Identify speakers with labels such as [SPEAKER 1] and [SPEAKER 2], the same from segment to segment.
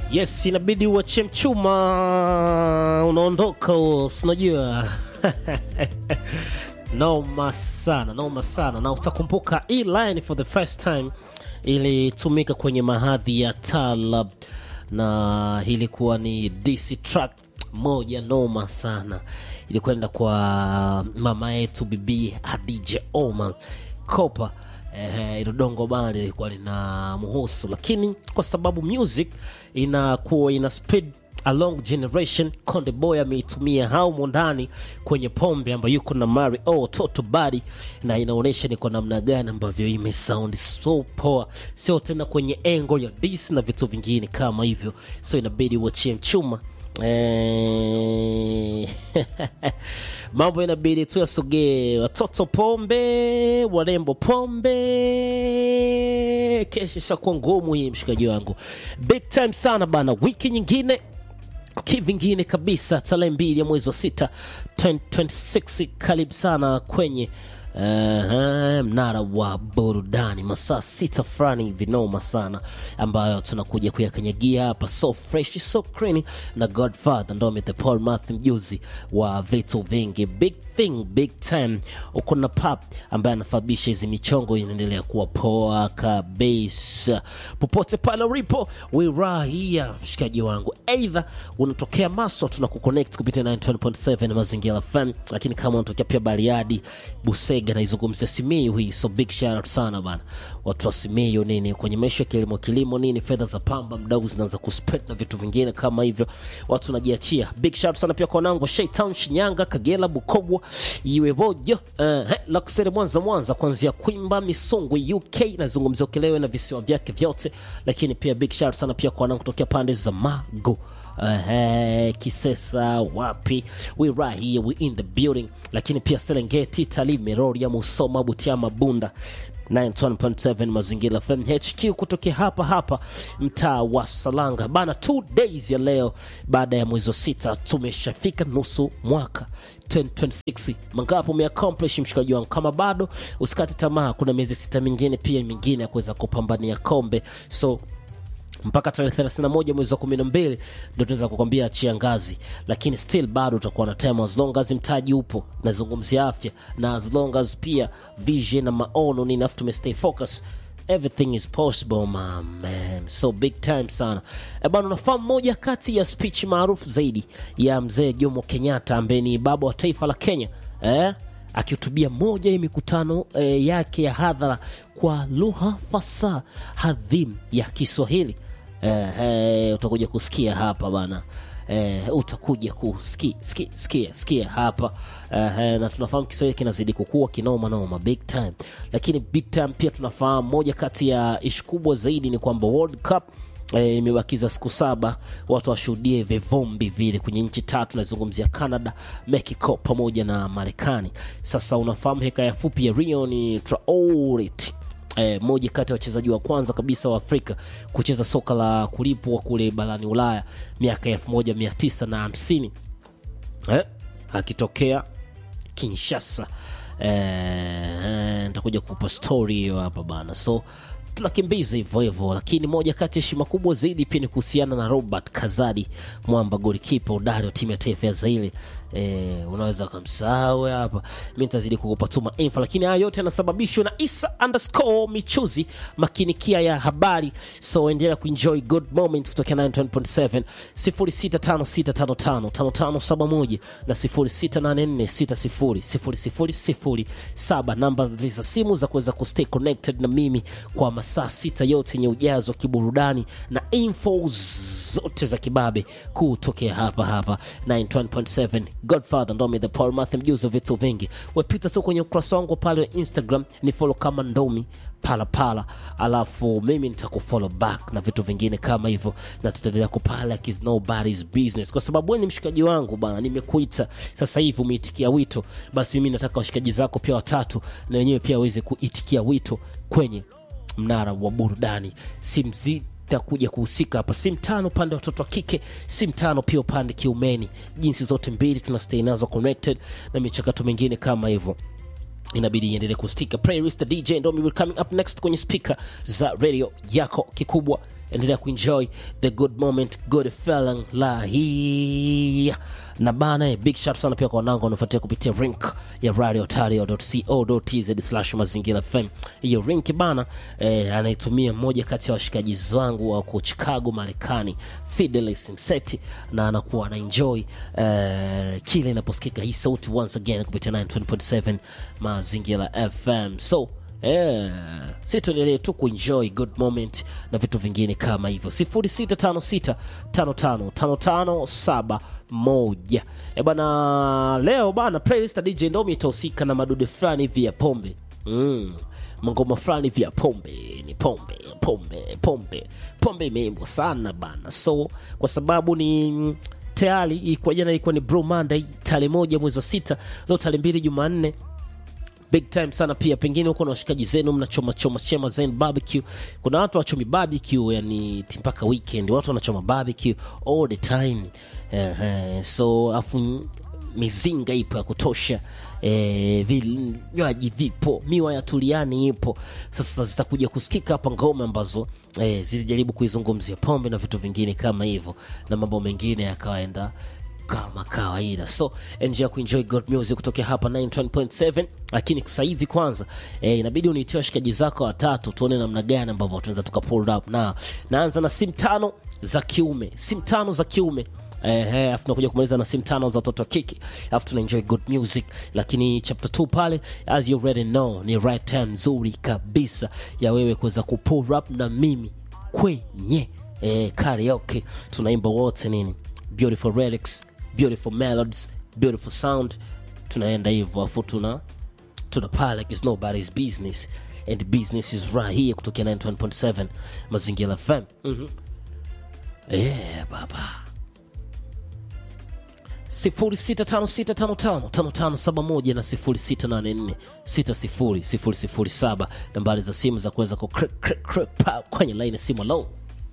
[SPEAKER 1] Yes, inabidi uachie mchuma, unaondoka huo, sinajua noma sana, noma sana, na utakumbuka hii line for the first time ilitumika kwenye mahadhi ya Talab na ilikuwa ni DC track moja noma sana, ilikwenda kwa mama yetu bibi Hadija Omar Kopa. Eh, ilo dongo bana lilikuwa lina muhusu, lakini kwa sababu music inakuwa ina speed along generation, Konde Boy ameitumia haumo ndani kwenye pombe ambayo yuko na Mari oh, Toto Body, na inaonyesha ni kwa namna gani ambavyo imesound so poa, sio tena kwenye engo ya dis na vitu vingine kama hivyo, so inabidi uachie mchuma Eh, mambo inabidi tu yasogee. Watoto pombe, warembo pombe, kesho ishakuwa ngumu hii, mshikaji wangu, big time sana bana. Wiki nyingine kivingine kabisa, tarehe mbili ya mwezi wa sita 2026. Karibu sana kwenye uh, mnara wa burudani, masaa sita fulani vinoma sana, ambayo tunakuja kuyakanyagia hapa, so fresh so clean na Godfather Ndome the Paul Math, mjuzi wa vitu vingi, big thing big time. Uko na pap ambaye anafabisha hizi michongo, inaendelea kuwa poa kabisa popote pale ulipo, wirahia mshikaji wangu, eidha unatokea Maswa, tuna kuconnect kupitia 9.7 Mazingira FM, lakini kama unatokea pia Bariadi, Busega, naizungumzia Simiyu hii, so big shout out sana bana, watu wa Simiyu nini kwenye maisha ya kilimo kilimo nini, fedha za pamba mdau zinaanza kuspread na vitu vingine kama hivyo, watu wanajiachia. Big shout out sana pia kwa wanangu wa Shaytown, Shinyanga, Kagera, Bukoba, iwe bojo uh, Luxury Mwanza, Mwanza kuanzia Kwimba, Misungwi, UK nazungumzia Ukelewe na visiwa vyake vyote, lakini pia big shout out sana pia kwa wanangu kutokea pande za Magu Uh, Kisesa wapi, we right here, we in the building, lakini pia Serengeti, Tarime, Rorya, Musoma, Butiama, Bunda 91.7 Mazingira FM HQ kutokea hapa hapa mtaa wa Salanga bana. Two days ya leo baada ya mwezi wa sita tumeshafika nusu mwaka 2026. Mangapo umeaccomplish mshikaji wangu? Kama bado usikate tamaa, kuna miezi sita mingine pia mingine ya kuweza kupambania kombe so mpaka tarehe 31 mwezi wa 12 ndio tunaweza kukwambia achia ngazi, lakini still bado utakuwa na time as long as mtaji upo. Nazungumzia afya na as long as pia vision na maono nini, afu tumestay focus everything is possible my man, so big time sana e bana. Unafahamu moja kati ya speech maarufu zaidi ya mzee Jomo Kenyatta ambaye ni baba wa taifa la Kenya eh? akihutubia moja ya mikutano eh, yake ya hadhara kwa lugha fasaha hadhim ya Kiswahili eh, eh, utakuja kusikia hapa bana eh, utakuja kusikia sikia, sikia, sikia hapa eh, eh, na tunafahamu Kiswahili kinazidi kukua kinoma noma big time, lakini big time pia tunafahamu moja kati ya ishu kubwa zaidi ni kwamba World Cup imebakiza e, siku saba watu washuhudie vivumbi vile kwenye nchi tatu, nazungumzia Canada, Mexico pamoja na Marekani. Sasa unafahamu hekaya fupi ya Rion Traore e, moja kati ya wachezaji wa kwanza kabisa wa Afrika kucheza soka la kulipwa kule barani Ulaya miaka elfu moja mia tisa na hamsini eh, akitokea Kinshasa. Nitakuja e, kupa story hiyo hapa bana, so tunakimbiza hivyo hivyo, lakini moja kati ya heshima kubwa zaidi pia ni kuhusiana na Robert Kazadi, mwamba golikipa udari wa timu ya taifa ya Zaire. E, unaweza ukamsahau hapa, mi nitazidi kukupa tuma info, lakini haya yote yanasababishwa na Isa underscore michuzi makinikia ya habari. So endelea kuenjoy good moment kutokea 91.7 0656555571 na 0684600007 namba za simu za kuweza kustay connected na mimi kwa masaa sita yote yenye ujazo wa kiburudani na info zote za kibabe kutokea hapa hapa 91.7 Godfather Ndomi the Paul Math, mjuzi wa vitu vingi. Wepita tu kwenye ukurasa wangu pale wa Instagram ni follow kama Ndomi pala pala, alafu mimi nitakufollow back na vitu vingine kama hivyo, na tutaendelea kupala like is nobody's business, kwa sababu wewe ni mshikaji wangu bana. Nimekuita sasa hivi umeitikia wito, basi mimi nataka washikaji zako pia watatu na wenyewe pia waweze kuitikia wito kwenye mnara wa burudani simzi takuja kuhusika hapa, si mtano upande wa watoto wa kike, si mtano pia upande kiumeni. Jinsi zote mbili tuna stay nazo connected na michakato mingine kama hivyo. inabidi iendelee kustika playlist the dj ndomi will coming up next kwenye speaker za radio yako kikubwa endelea kuenjoy the good moment good feeling la hii na bana eh, big shout sana pia kwa wanangu wanafuatia kupitia link ya radiotario.co.tz slash mazingira fm hiyo link bana eh, anaitumia mmoja kati ya washikaji zangu wa ku chicago marekani fidelis mseti na anakuwa anaenjoy eh, kile inaposikika hii sauti once again kupitia 920.7 mazingira fm so Eh, si tuendelee tu kuenjoy good moment na vitu vingine kama hivyo 0656555571 eh bana leo bana playlist ya DJ Ndomi itahusika na madude fulani hivi ya pombe mm. mangoma fulani hivi ya pombe ni pombe pombe pombe pombe imeimbwa sana bana so kwa sababu ni mm, tayari ilikuwa jana ilikuwa ni Blue Monday tarehe moja mwezi wa sita leo tarehe mbili Jumanne big time sana pia pengine huko na washikaji zenu mnachoma choma chema zen barbecue kuna watu wachomi barbecue yani ti- mpaka weekend watu wanachoma barbecue all the time uh, so afu mizinga ipo ya kutosha eh, vinywaji vipo miwa ya tuliani ipo sasa zitakuja kusikika hapa ngoma ambazo eh, zilijaribu kuizungumzia pombe na vitu vingine kama hivyo na mambo mengine yakawaenda kama kawaida so endelea kuenjoy good music kutokea hapa 9.7 lakini sasa hivi kwanza eh, inabidi uniitie washikaji zako watatu tuone namna gani ambavyo tunaweza tuka pull up na naanza na simu tano za kiume simu tano za kiume Eh, eh, afu tunakuja kumaliza na simu tano za watoto wa kike afu tuna enjoy good music lakini chapter 2 pale as you already know ni right time nzuri kabisa ya wewe kuweza kupull up na mimi kwenye eh, karaoke tunaimba wote nini beautiful relics beautiful melodies beautiful sound tunaenda hivyo afu tuna tuna pale like it's nobody's business and the business is right here kutokea 91.7 mazingira fm mm-hmm. yeah, baba 0656555571 na 0684600007 nambari za simu za kuweza ku click, click, click, pa- kwenye line ya simu low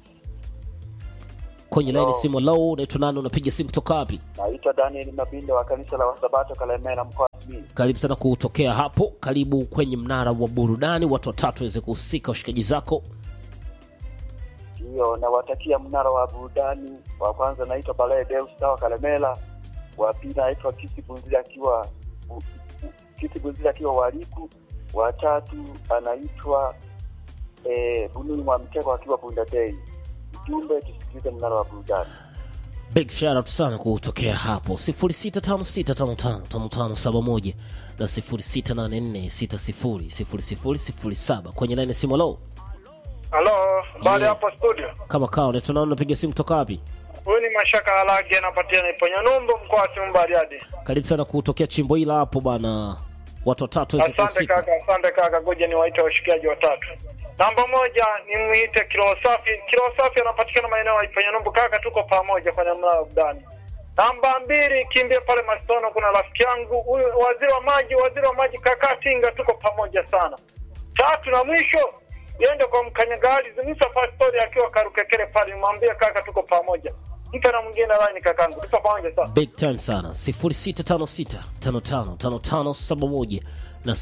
[SPEAKER 1] kwenye line ya simu low unaitwa nani unapiga simu kutoka wapi
[SPEAKER 2] Naitwa Daniel Mabinda wa kanisa la Wasabato Kalemera mkoa wa Simiyu.
[SPEAKER 1] karibu sana kutokea hapo karibu kwenye mnara wa burudani watu watatu waweze kuhusika washikaji zako
[SPEAKER 2] Ndiyo, nawatakia mnara wa burudani. Wa kwanza naitwa Balae Deus wa Kalemera, wa pili naitwa Kisi Bunzili akiwa Bu- Bu- Kisi Bunzili akiwa Waliku, wa tatu anaitwa eh, Bununi mwa Mtego akiwa Bunda Day. Ujumbe, tusikilize mnara wa burudani.
[SPEAKER 1] big shout out sana kutokea hapo 0656555571 na 0684600007 kwenye line ya simu low
[SPEAKER 3] Halo, baada
[SPEAKER 1] Yeah.
[SPEAKER 3] hapo studio.
[SPEAKER 1] kama kawa unaitwa nani unapiga simu kutoka wapi
[SPEAKER 3] Huyu ni Mashaka Halage anapatia Iponya Numbu mkoa wa Simiyu Bariadi.
[SPEAKER 1] karibu sana kutokea chimbo hila hapo bana watu watatu waweze
[SPEAKER 3] Asante
[SPEAKER 1] kuhusika
[SPEAKER 3] kaka, asante kaka, ngoja niwaite washikiaji watatu. Namba moja ni muite Kilo Safi. Kilo Safi anapatikana maeneo ya Iponya Numbu kaka, tuko pamoja kwenye mnara wa burudani. Namba mbili kimbia pale Mastono, kuna rafiki yangu huyu waziri wa maji, waziri wa maji kaka Tinga, tuko pamoja sana. Tatu na mwisho yende kwa mkanyagari Musa Pastori akiwa Karukekere pale, mwambie kaka, tuko pamoja. Mpe na mwingine line kakangu, tuko pamoja sana.
[SPEAKER 1] big time sana 0656555571 na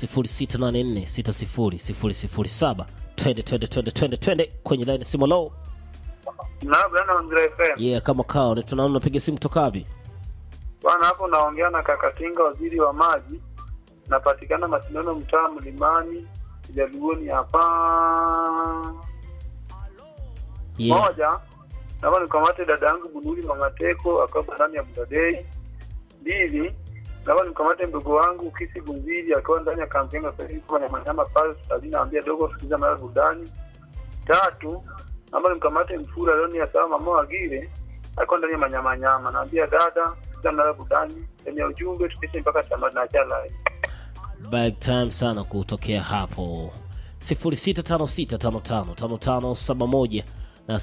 [SPEAKER 1] 0684600007 twende twende twende twende twende kwenye line ya simu low
[SPEAKER 3] Na bwana Andre FM.
[SPEAKER 1] yeah kama kawa unaitwa nani unapiga simu kutoka wapi
[SPEAKER 3] Bwana hapo naongea na Kakatinga, waziri wa maji. Napatikana Masindano, mtaa Mlimani, Jaluoni hapa.
[SPEAKER 1] yeah
[SPEAKER 3] Moja, naomba nikamate dada yangu Bunuli Mangateko akiwa ndani ya Budadei. Mbili, naomba nikamate mdogo wangu Kisi Gunzili akiwa ndani ya kampeni ya Safari kwa Nyamanyama pale Stadini, naambia dogo sikiza mara burudani. Tatu, naomba nikamate Mfura Loni ya sawa mama Wagire akiwa ndani ya Manyamanyama, naambia dada sikiza mara burudani. Eneo ujumbe tukishe mpaka tamati na chala.
[SPEAKER 1] big time sana kutokea hapo 0656555571 na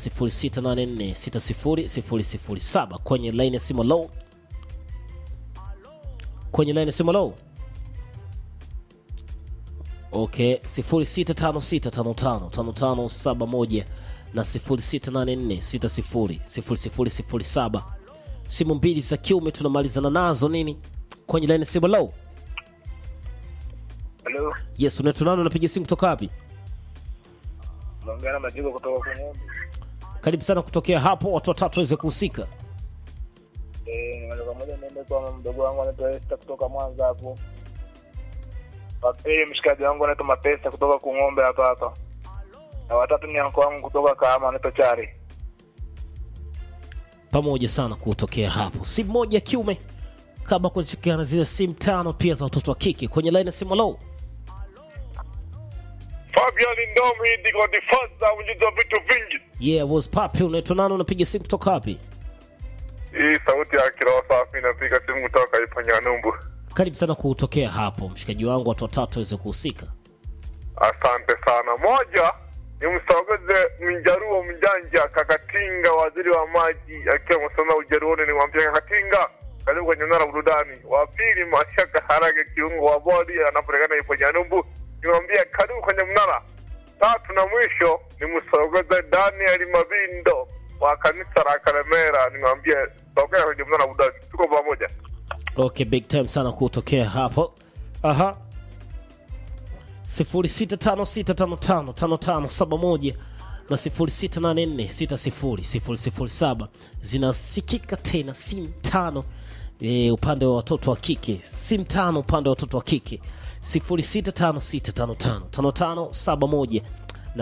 [SPEAKER 1] 0684600007 kwenye line ya simu low kwenye line ya simu low okay 0656555571 na 0684600007 simu mbili za kiume tunamalizana nazo nini kwenye line ya simu low
[SPEAKER 3] Hello,
[SPEAKER 1] yes unaitwa nani unapiga simu kutoka wapi
[SPEAKER 3] naongea na Majigo kutoka kwa Ng'ombe.
[SPEAKER 1] karibu sana kutokea hapo watu watatu waweze kuhusika
[SPEAKER 4] Eh, moja kwa moja niende kwa mdogo wangu anaitwa Esther kutoka Mwanza hapo. Wa pili mshikaji wangu anaitwa Mapesa kutoka Kung'ombe hapa hapa. Na watatu ni anko wangu kutoka Kahama anaitwa Chari.
[SPEAKER 1] pamoja sana kutokea hapo simu moja ya kiume kabla kuzikiana zile simu tano pia za watoto wa kike kwenye laini ya simu low
[SPEAKER 3] Fabian Ndomi ndiko difaza ujuzi wa vitu vingi.
[SPEAKER 1] yeah was papi unaitwa nani unapiga simu kutoka wapi
[SPEAKER 3] Hii sauti ya kiroho safi inapiga simu kutoka Ipanyanumbu.
[SPEAKER 1] karibu sana kutokea hapo mshikaji wangu watu watatu waweze kuhusika
[SPEAKER 3] Asante sana. Moja ni msogeze Mjaruo Mjanja Kakatinga, waziri wa maji akiwa Msoma Ujeruoni, nimwambia Kakatinga, karibu kwenye mnara wa burudani. Wa pili Mashaka Harage, kiungo wa bodi anapatikana ipo Nyanumbu, nimwambia karibu kwenye mnara. Tatu na mwisho ni msogeze Daniel Mabindo wa kanisa la Karemera, nimwambia sogea kwenye mnara wa burudani. Tuko pamoja.
[SPEAKER 1] okay big time sana kutokea hapo aha 0656555571 na 0684600007 zinasikika tena simu tano e, upande wa watoto wa kike simu tano upande wa watoto wa kike 0656555571 na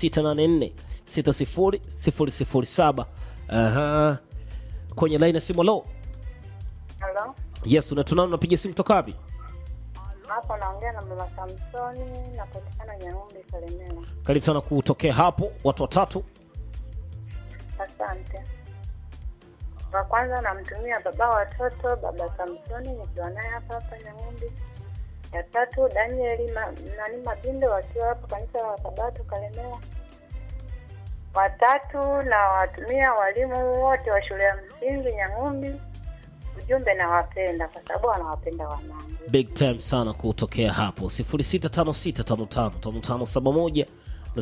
[SPEAKER 1] 0684600007 aha kwenye laini ya simu lo
[SPEAKER 5] Halo,
[SPEAKER 1] yes unatunana unapiga simu toka wapi
[SPEAKER 5] hapo naongea na mama Samsoni, napatikana Nyang'ombe, Kalemera.
[SPEAKER 1] karibu sana kutokea hapo watu watatu
[SPEAKER 5] Asante. Wa kwanza namtumia baba watoto, baba Samsoni, nikiwa naye hapa hapa Nyang'ombe. Ya tatu Danieli ma, nani Mabindo, wakiwa hapo kanisa la Sabato Kalemera. Watatu na watumia walimu wote wa shule ya msingi Nyang'ombe. Ujumbe nawapenda kwa sababu wanawapenda wanangu.
[SPEAKER 1] big time sana kutokea hapo 0656555571 na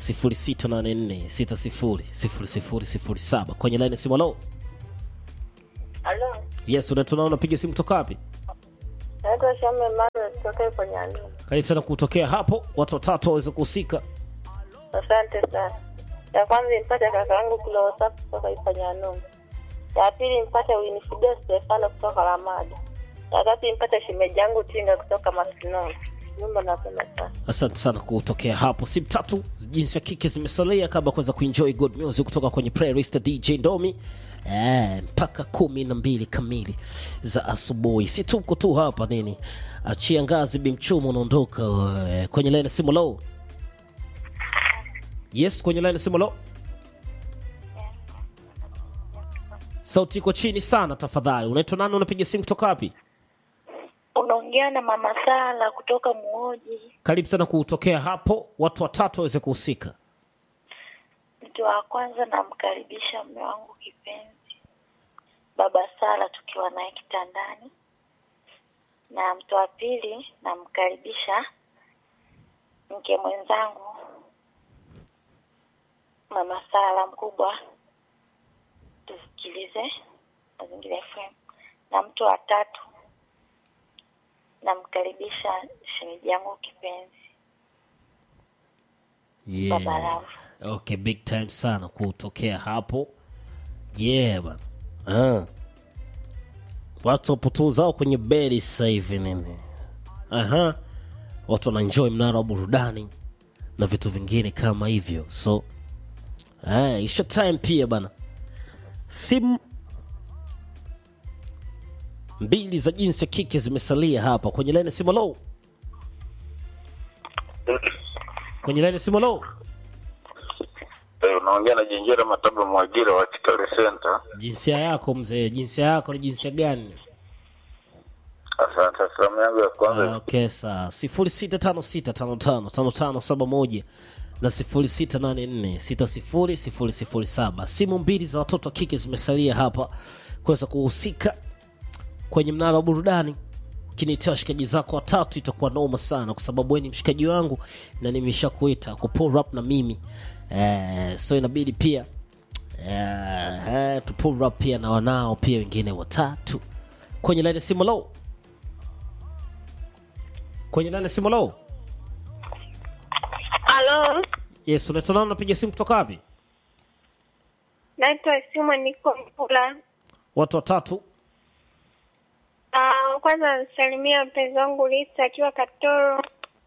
[SPEAKER 1] 0684600007 kwenye laini ya simu lo
[SPEAKER 5] Halo,
[SPEAKER 1] yes unatunana unapiga simu toka wapi
[SPEAKER 5] naitwa Shame Manuel kutoka kwenye Aluma.
[SPEAKER 1] karibu sana kutokea hapo watu watatu waweze kuhusika
[SPEAKER 5] Asante sana. Ya kwanza nimpate kaka yangu Kilosafi kutoka Ipanyanumbu. Ya pili nimpate Winifrida Stefano kutoka Ramada. Ya tatu nimpate shemeji yangu Tinga kutoka Masinoni. Nyumba napenda sana.
[SPEAKER 1] asante sana kutokea hapo simu tatu jinsi ya kike zimesalia kabla ya kuweza kuenjoy good music kutoka kwenye playlist ya dj ndomi Eh, mpaka kumi na mbili kamili za asubuhi si tuko tu hapa nini achia ngazi bimchumo unaondoka eh, kwenye laini ya simu low yes kwenye laini ya simu low sauti iko chini sana tafadhali unaitwa nani unapiga simu kutoka wapi
[SPEAKER 5] Unaongea na mama Sala kutoka Muoji.
[SPEAKER 1] karibu sana kutokea hapo watu watatu waweze kuhusika
[SPEAKER 5] Mtu wa kwanza namkaribisha mume wangu kipenzi, baba Sala, tukiwa naye kitandani, na mtu wa pili namkaribisha mke mwenzangu mama Sala mkubwa, tusikilize Mazingira FM, na mtu wa tatu namkaribisha shemeji yangu kipenzi, baba Rafu.
[SPEAKER 1] okay big time sana kutokea hapo yeah bana ah. watu wapo tu zao kwenye bedi sasa hivi nini aha watu wanaenjoy mnara wa burudani na vitu vingine kama hivyo so ah, isha time pia bana simu mbili za jinsi ya kike zimesalia hapa kwenye laini ya simu low kwenye laini ya simu low
[SPEAKER 6] Eh, unaongea na Jenjera Mataba Mwagira wa Kitale Center.
[SPEAKER 1] jinsia yako mzee jinsia yako ni jinsia gani
[SPEAKER 6] Asante. Salamu yangu ya kwanza
[SPEAKER 1] okay saa sifuri sita tano sita tano tano tano tano saba moja na sifuri sita nane nne sita sifuri sifuri sifuri saba simu mbili za watoto wa kike zimesalia hapa kuweza kuhusika kwenye mnara wa burudani ukinitia washikaji zako watatu itakuwa noma sana kwa sababu wewe ni mshikaji wangu na nimeshakuita kupull up na mimi eh, so inabidi pia eh, eh, tu pull up pia na wanao pia wengine watatu kwenye laini ya simu low kwenye laini ya simu low
[SPEAKER 5] Halo,
[SPEAKER 1] yes unaitwa nani unapiga simu kutoka wapi
[SPEAKER 7] Naitwa Simon niko Mpula.
[SPEAKER 1] Watu watatu.
[SPEAKER 7] Ah, kwanza nasalimia mpenzi wangu Lisa akiwa Katoro.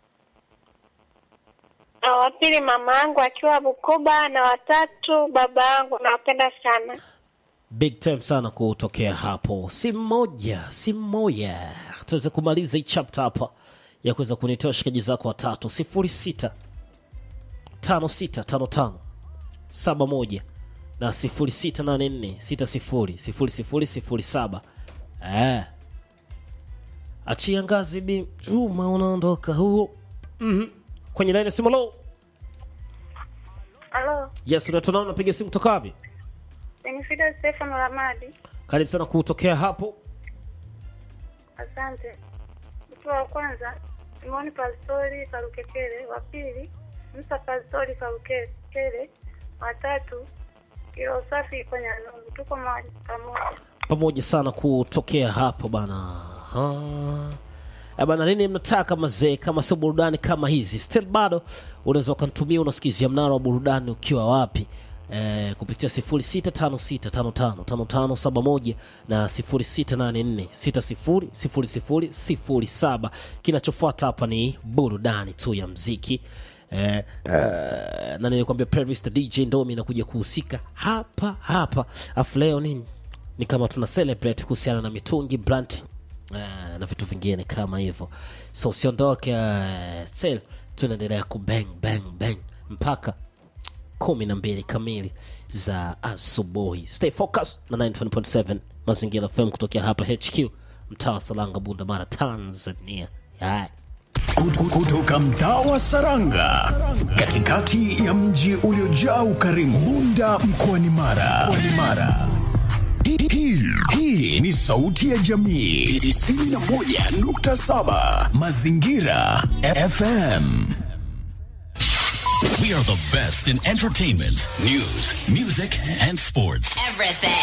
[SPEAKER 7] Ah, wa pili mama yangu akiwa Bukoba na watatu baba yangu nawapenda sana.
[SPEAKER 1] Big time sana kutokea hapo. Simu moja, simu moja. Tuweze kumaliza hii chapter hapa ya kuweza kunitoa shikaji zako watatu sifuri sita tano sita tano tano saba moja na sifuri sita nane nne sita sifuri sifuri sifuri sifuri saba eh. Achia ngazi bi chuma unaondoka huo mm kwenye laini ya simu lo
[SPEAKER 7] Halo,
[SPEAKER 1] yes unatonao unapiga simu kutoka wapi
[SPEAKER 7] Benefida Stefano Ramadi.
[SPEAKER 1] karibu sana kutokea hapo
[SPEAKER 7] Asante. Mtu wa kwanza Simoni Pastori Karukekele, wa pili Musa Pastori Karukekele, wa tatu Kilo Safi kwenye Nungu. Tuko mahali pamoja.
[SPEAKER 1] pamoja sana kutokea hapo bana Ah. Eh bana nini mnataka mazee kama sio burudani kama hizi still bado unaweza ukanitumia unasikizia mnara wa burudani ukiwa wapi eh, kupitia 0656555571 na 0684600007 kinachofuata hapa ni burudani tu ya mziki eh, eh, na nilikwambia playlist DJ Ndomi inakuja kuhusika hapa hapa afu leo nini ni kama tuna celebrate kuhusiana na mitungi blunt uh, na vitu vingine kama hivyo so usiondoke uh, still tunaendelea kubang bang bang mpaka kumi na mbili kamili za asubuhi stay focus na 927 mazingira fm kutokea hapa hq mtaa wa salanga bunda mara tanzania yeah.
[SPEAKER 8] Kutu- kutoka mtaa wa Saranga katikati ya mji uliojaa ukarimu Bunda mkoani Mara. Mkoani Mara. Hii- hii- Hii ni sauti ya jamii 91.7 Mazingira FM.
[SPEAKER 9] We are the best in entertainment, news, music, and sports.
[SPEAKER 10] Everything.